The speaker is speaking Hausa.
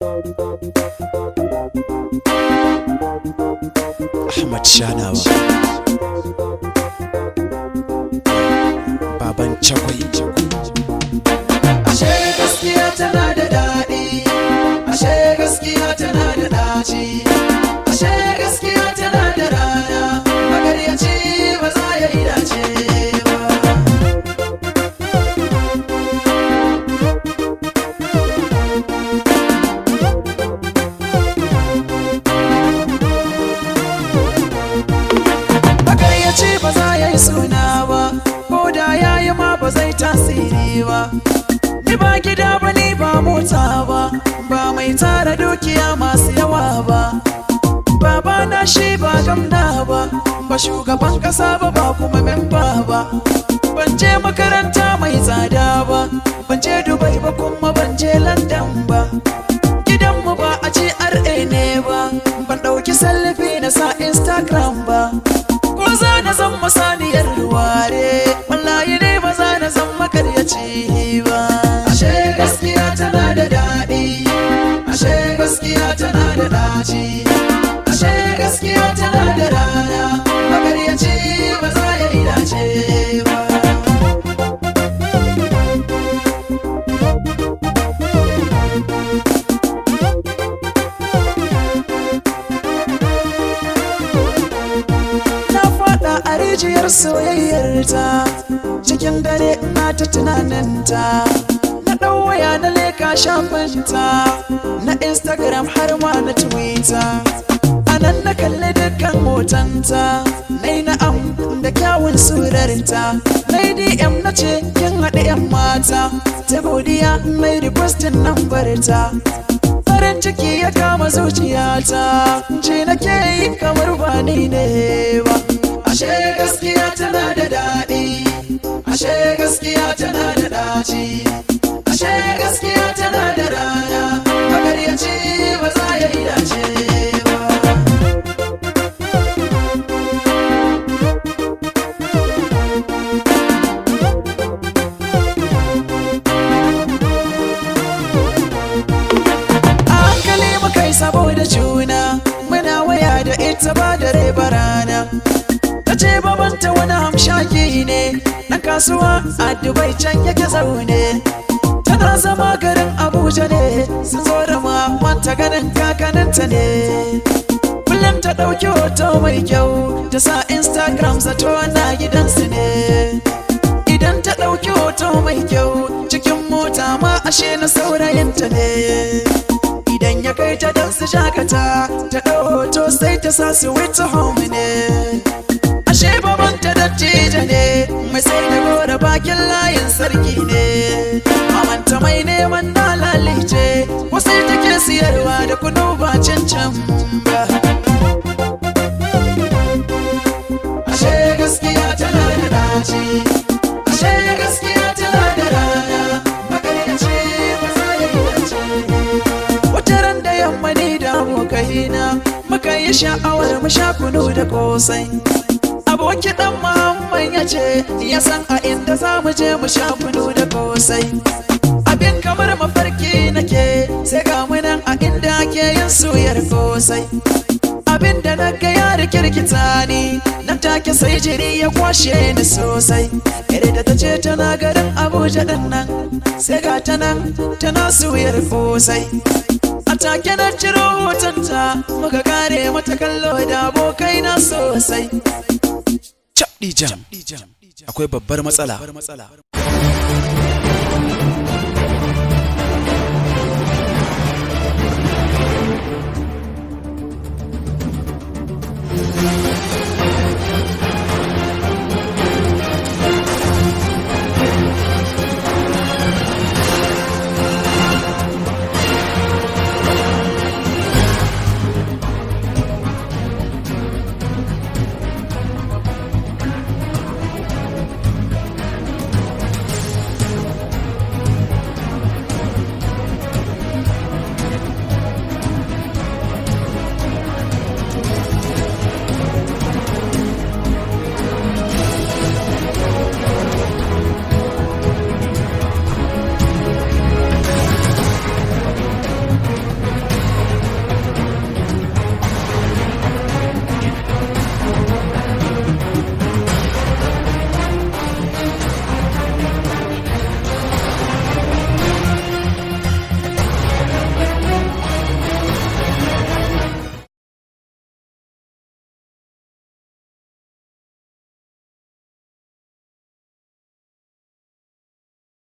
Ahmad Shanawa Baban Chakwai Ashe gaskiya tana da daɗi, ashe gaskiya tana da ɗaci, ashe gaskiya tana da rana, magaryaci ba za ya yi dace ba. Magaryaci ba za ya yi suna ba, ko da ya yi ma ba zai tasiri ba. Ni ba gida ba ni ba mota ba, ba mai tara dukiya masu yawa ba. Baba na shi ba gamna ba, ba shugaban kasa ba ba kuma memba ba. Ban je makaranta mai tsada ba, ban je Dubai ba kuma ban je London ba. Gidanmu ba a GRA ne ba, ban ɗauki selfie na sa Instagram ba. Ko za na zan masaniyar ware, wallahi ne ba za na zan makaryaci ba. Ashe gaskiya tana da daɗi, ashe gaskiya tana da ɗaci, ashe gaskiya tana da rana, makaryaci ba za ya yi dace ba. Na faɗa a rijiyar soyayyarta cikin dare ina ta tunaninta na ɗau waya na leka shafinta na instagram har ma na twitter a nan na kalli dukkan hotonta na yi na'am da kyawun surarta na yi dm na ce kin haɗe 'yan mata ta godiya mai requestin nambarta farin ciki ya kama zuciyata ji nake yi kamar ba ni ne ba ashe gaskiya tana da daɗi ashe gaskiya tana da ɗaci ashe gaskiya tana da rana magaryaci ba za ya yi dace ba a hankali muka yi saboda juna muna waya da ita ba dare ba rana ta ce babanta wani hamshaki ne ɗan kasuwa a dubai can yake zaune tana zama garin abuja ne sun zo da mamanta ganin kakaninta ne kullum ta ɗauki hoto mai kyau ta sa instagram zato na gidansu ne idan ta ɗauki hoto mai kyau cikin mota ma ashe na saurayinta ne idan ya kai ta don su shakata ta ɗau hoto sai ta sa su wita home ne ashe babanta dattijo ne mai sai da gora bakin layin sarki ne mamanta mai neman dalalice wasai take siyarwa da kunu ba cancan ba ashe gaskiya tana da dace ashe gaskiya tana da rana magaryaci ba za ya yi dace wata ran da yamma ni da abokaina muka yi sha'awar mu sha kunu da kosai aboki dan muhammad ya ce ya san a inda za mu je mu sha kunu da kosai abin kamar mafarki nake sai ga mu nan a inda ake yin suyar kosai abin da na ga ya rikirkita ni nan take sai jiri ya kwashe ni sosai ire da ta ce tana garin abuja din nan sai ga ta nan tana suyar kosai a take na ciro hotonta muka kare mata kallo da abokai na sosai Chapdi Jam Akwai babbar matsala